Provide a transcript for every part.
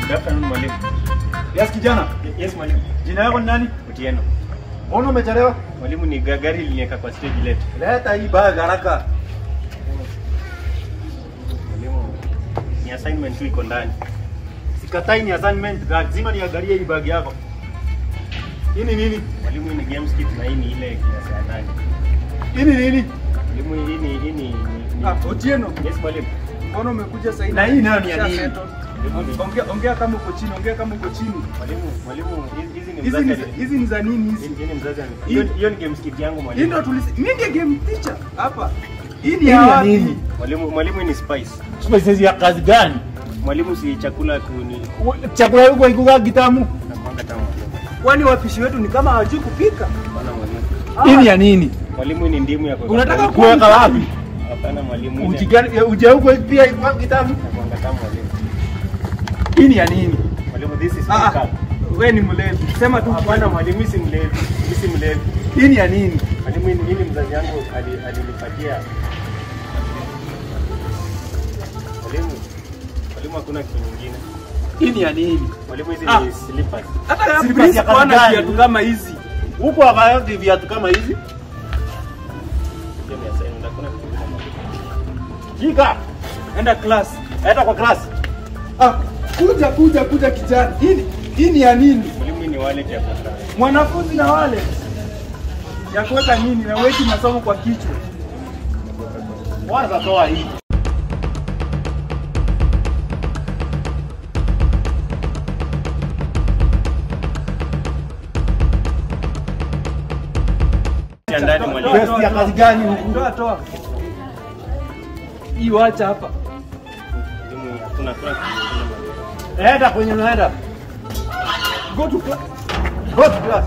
Good afternoon mwalimu. Yes kijana, Yes mwalimu. jina yako ni nani? Otieno. Mbona umechelewa? Mwalimu ni ga- gari liniweka kwa stage late. Leta hii bag haraka. Mwalimu ni assignment tu iko ndani. Sikatai ni assignment, lazima niangalie hii bag yako. Hii ni nini? Mwalimu hii ni games kit na hii ni ile kiasi ya ndani. Hii ni nini? Mwalimu hii ni hii ni ni- ni- Ah, Otieno, Yes mwalimu. mbona umekuja sasa hivi? Na hii nayo ni ya Usha nini? settle. Ongea ongea kama uko chini, ongea kama uko chini. Mwalimu, mwalimu hizi- hizi ni Hizi mzazi. ni ali- hizi ni za nini hizi? Hii hii ni mzazi. ali- Hii- Hiyo hiyo ni games kit yangu Hii mwalimu. ndo tulisi mimi ndiye game teacher hapa. Hii ni Hii ya ni ya wapi? nini? Mwalimu, mwalimu hii ni spice. Spices ya kazi gani? Mwalimu si chakula tu ni Chakula yuko ikuga kitamu. nakwanga tamu. mwalimu. Kwani wapishi wetu ni kama hawajui kupika? Hapana mwalimu. Hii ni ya nini? Mwalimu hii ni ndimu ya kuweka. Unataka kwa- kuweka wapi? Hapana mwalimu. hii ni- Uji gani? Uji huko pia ikuga kitamu. nakwanga tamu mwalimu. Hii ni ya nini? Mwalimu this is Ah, makeup. ah, wewe ni mlevi. Sema tu Hapana mwalimu, mimi si mlevi. Mimi si mlevi. Hii ni ya nini? Mwalimu hii ni- hii ni mzazi yangu ali- alinipatia. Mwalimu, mwalimu hakuna kitu nyingine. Hii ni ya nini? Mwalimu hizi Ah. ni slippers. hata Slippers ya please kazi bwana gani? viatu kama hizi. Huko hawayati viatu kama hizi. Hiyo ni assignment, hakuna kitu kingine mwalimu. Shika. Enda class. Enda kwa class. Ah, kuja kuja kuja kijana. Hii ni- hii ni ya nini? Mwalimu hii ni wallet ya kuweka. Mwanafunzi na wale ya kuweka nini na weki masomo kwa kichwa. Kwanza toa hii. Ya ndani mwalimu. Vest ya kazi gani huku? Toa toa. Hii wacha hapa. Mwalimu, hakuna hakuna kitu kingine mwalimu. Enda kwenye unaenda. Go to class. Go to class.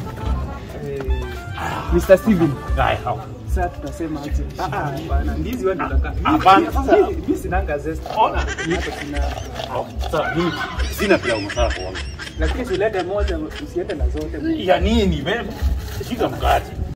Mr. Steven. Guy how? Sasa tutasema aje? Ah ah, bana ndizi wewe unataka. Hapana, sasa- mimi sinanga zest. Ona. Mimi hata sina. Sasa mimi sina pia umesaka kuona. Lakini usilete moja usiende na zote. Ya nini wewe? Shika mkate.